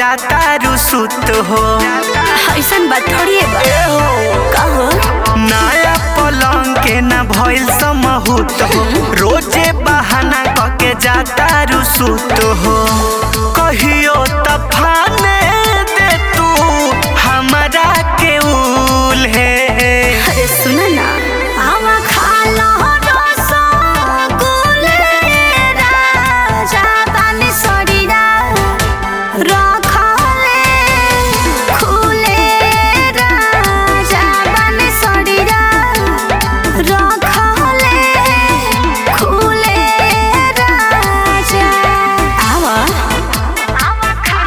जाता रुसुत हो ऐसन बात थोड़ी है बा ए हो कहो नया पलंग के न भइल समहूत हो रोजे बहाना कके जाता रुसुत हो कहियो तफाने दे तू हमरा के उल है अरे सुन ना आवा खा लो रसगुल्ले राजा पानी सड़ीरा रखले खुले राजा पानी सड़ीरा रखले खुले राजा आवा आवा खा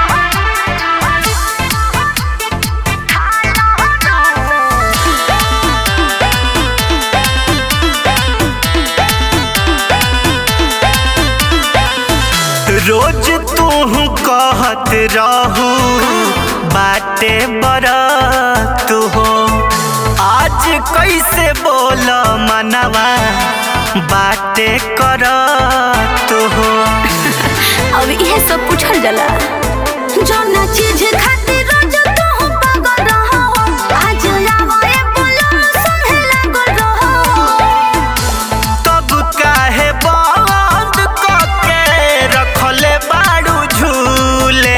रोज तू कहत रहू बाटे बरत हो आज कैसे बोल मनवा बाटे करत हो अब इहे सब पूछल जाला जौना चीज खातिर रोज तू पागल रहो आज आवा ए बोलो संगे लागल रहो तब काहे बंद कके रखले बाड़ू झूले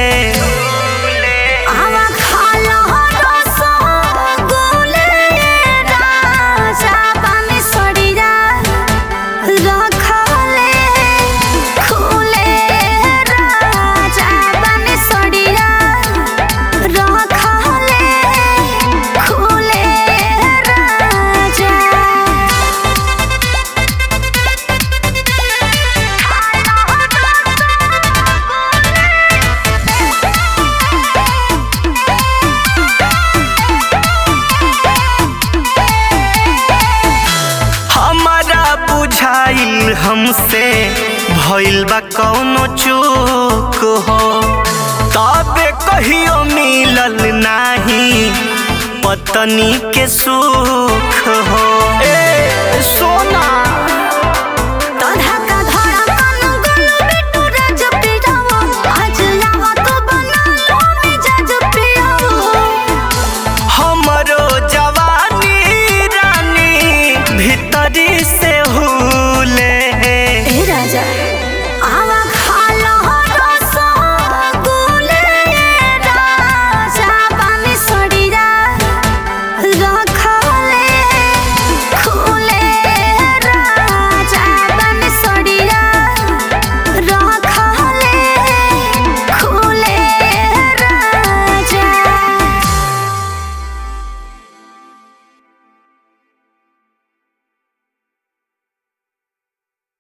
आवा खा लो रसगुल्ले राजा पानी सड़ीरा रखले खुले राजा पानी सड़ीरा रखले खुले राजा हमारा बुझाइल हमसे भइल बा कौनो चूक हो तबे कहियो मिलल नाही पत्नी के सुख हो ए सोना